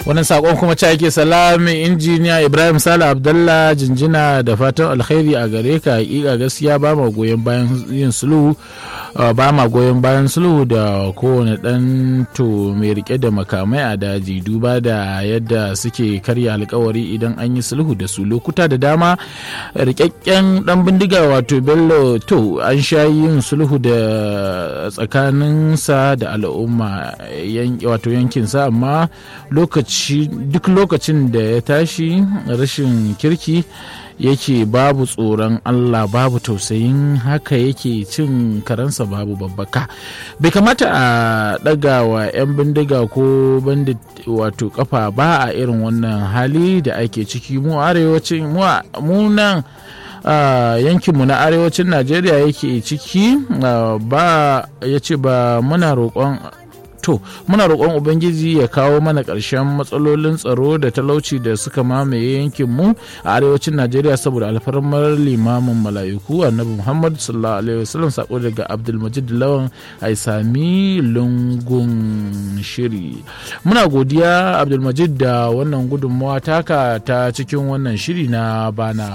wannan sakon kuma ca yake salami injiniya ibrahim sala abdallah jinjina da fatan alkhairi a gare ka hakika gaskiya ba ma goyon bayan yin sulhu ba ma goyon bayan sulhu da kowane dan to mai rike da makamai a daji duba da yadda suke karya alkawari idan an yi sulhu da su lokuta da dama rikakken dan bindiga wato bello to an sha yin sulhu da tsakaninsa da al'umma wato yankinsa amma lokaci duk lokacin da ya tashi rashin kirki yake babu tsoron Allah babu tausayin haka yake cin karansa babu babbaka bai kamata a ɗaga wa 'yan bindiga ko bandit wato kafa ba a irin wannan hali da ake ciki mu arewacin mu nan yankinmu na arewacin najeriya yake ciki ba ya ce ba muna roƙon to muna roƙon ubangiji ya kawo mana ƙarshen matsalolin tsaro da talauci da suka mamaye yankin mu a arewacin najeriya saboda alfarmar limamin mala'iku annabi muhammad sallallahu alaihi wasallam sako daga abdulmajid lawan aisami lungun shiri muna godiya abdulmajid da wannan gudunmawa taka ta cikin wannan shiri na bana